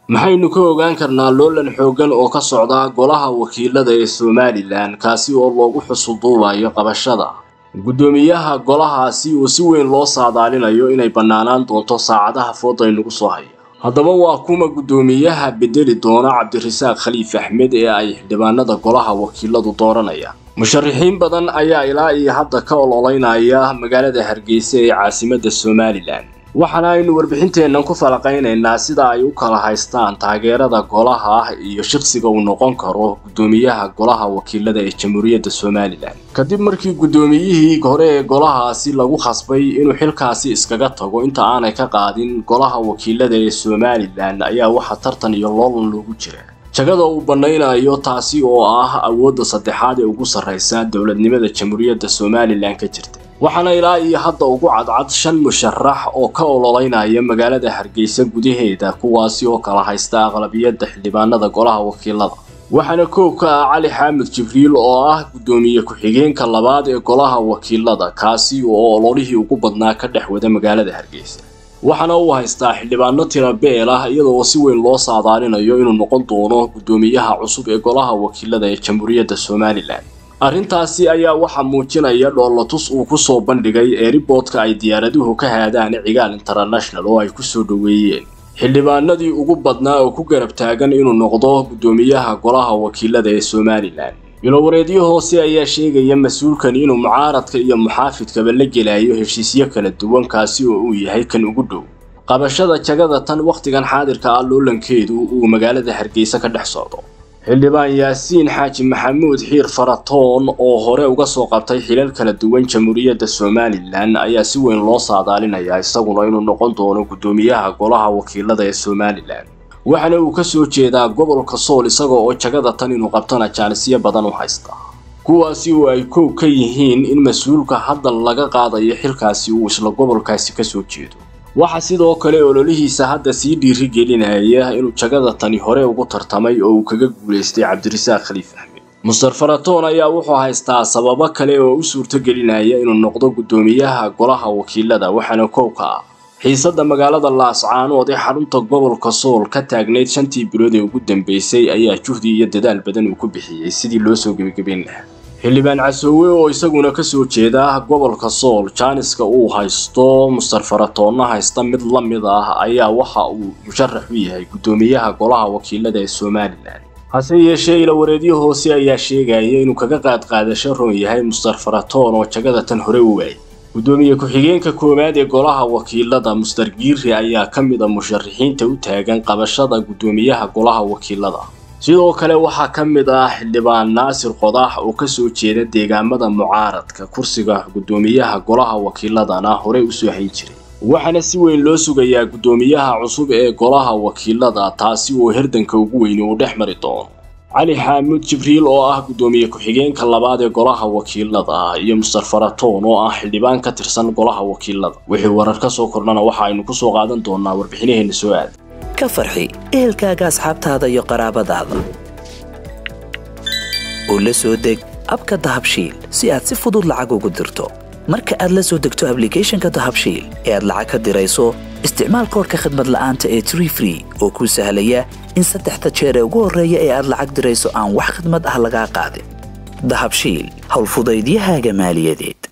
maxaynu ka ogaan karnaa loolan xooggan oo ka socda golaha wakiilada ee somalilan kaasi oo loogu xusulduubayo qabashada guddoomiyaha golahaasi uu si weyn loo saadaalinayo inay bannaanaan doonto saacadaha fooda aynugu soo haya haddaba waa kuma guddoomiyaha bedeli doona cabdirasaaq khaliif axmed ee ay xildhibaanada golaha wakiiladu dooranayaan musharaxiin badan ayaa ilaa iyo hadda ka ololeynaya magaalada hargeysa ee caasimadda somalilan waxaana aynu warbixinteennan ku falaqaynaynaa sida ay u kala haystaan taageerada golaha iyo shaqsiga uu noqon karo guddoomiyaha golaha wakiilada ee jamhuuriyadda somalilan kadib markii guddoomiyihii hore ee golahaasi lagu khasbay inuu xilkaasi iskaga tago inta aanay ka qaadin golaha wakiilada ee somalilan ayaa waxaa tartan iyo loolan loogu jira jagada uu bannaynayo taasi oo ah awoodda saddexaad ee ugu sarraysa dowladnimada jamhuuriyadda somalilan ka jirta waxaana ilaa iyo hadda ugu cadcad shan musharax oo ka ololeynaya magaalada hargeysa gudaheeda kuwaasi oo kala haysta aqlabiyadda xildhibaanada golaha wakiilada waxaana koob ka ah cali xaamud jibriil oo ah guddoomiye ku-xigeenka labaad ee golaha wakiilada kaasi oo ololihii ugu badnaa ka dhex wada magaalada hargeysa waxaana uu haystaa xildhibaano tira beel ah iyadoo si weyn loo saadaalinayo inuu noqon doono guddoomiyaha cusub ee golaha wakiilada ee jamhuuriyadda somalilan arrintaasi ayaa waxaa muujinaya dhoolatus uu ku soo bandhigay eeriboodka ay diyaaraduhu ka haadaan cigaal international oo ay ku soo dhoweeyeen xildhibaanadii ugu badnaa oo ku garab taagan inuu noqdo guddoomiyaha golaha wakiilada ee somalilan bilowareedyo hoose ayaa sheegaya mas-uulkan inuu mucaaradka iyo muxaafidkaba la gelayo heshiisyo kala duwan kaasi oo uu yahay kan ugu dhow qabashada jagada tan wakhtigan xaadirka ah loolankeedu uu magaalada hargeysa ka dhex socdo xildhibaan yaasiin xaaji maxamuud xiir faratoon oo hore uga soo qabtay xilal kala duwan jamhuuriyadda somalilan ayaa si weyn loo saadaalinayaa isaguna inuu noqon doono guddoomiyaha golaha wakiilada ee somalilan waxaana uu ka soo jeedaa gobolka sool isaga oo jagada tan inuu qabtana jaanisyo badan u haysta kuwaasi oo ay kow ka yihiin in mas-uulka hadda laga qaadayo xilkaasi uu isla gobolkaasi ka soo jeedo waxaa sidoo kale ololihiisa hadda sii dhiirigelinaya inuu jagada tani hore ugu tartamay oo uu kaga guulaystay cabdirasaaq khaliif axmed muster faratoon ayaa wuxuu haystaa sababo kale oo u suurtogelinaya inuu noqdo guddoomiyaha golaha wakiilada waxaana kow ka ah xiisadda magaalada laascaanood ee xarunta gobolka sool ka taagnayd shantii bilood ee ugu dambeysay ayaa juhdi iyo dadaal badan uu ku bixiyey sidii loo soo gebagabeyn lahaa xildhibaan casoowe oo isaguna ka soo jeeda gobolka sool jaaniska uu haysto muster faratoonna haysta mid la mid ah ayaa waxa uu musharax u yahay guddoomiyaha golaha wakiilada ee somalilan hase yeeshee ilawareedyo hoose ayaa sheegaya inuu kaga qaadqaadasho roon yahay muster faratoon oo jagada tan hore u waayay guddoomiye ku-xigeenka koowaad ee golaha wakiilada muster giiri ayaa ka mid a musharaxiinta u taagan qabashada guddoomiyaha golaha wakiilada sidoo kale waxaa ka mid ah xildhibaan naasir qodax oo ka soo jeeda deegaamada mucaaradka kursiga guddoomiyaha golaha wakiiladana horey u soo hayn jiray waxaana si weyn loo sugayaa guddoomiyaha cusub ee golaha wakiilada taasi oo herdanka ugu weyni uu dhex mari doono cali xaamuud jibriil oo ah guddoomiye ku-xigeenka labaad ee golaha wakiilada iyo muster faratoon oo ah xildhibaan ka tirsan golaha wakiilada wixii warar ka soo kordhana waxa aynu ku soo qaadan doonaa warbixinaheena soo aada ka farxi ehelkaaga asxaabtaada iyo qaraabadaada oo la soo deg abka dahabshiil si aad si fudud lacag ugu dirto marka aad la soo degto ablicathonka dahabshiil ee aad lacag ka dirayso isticmaal koorka khadmad la'aanta ee tree free oo kuu sahlaya in saddexda jeer ee ugu horreeya ee aad lacag dirayso aan wax khidmad ah lagaa qaadin dahabshiil howlfudaydiyahaaga maaliyadeed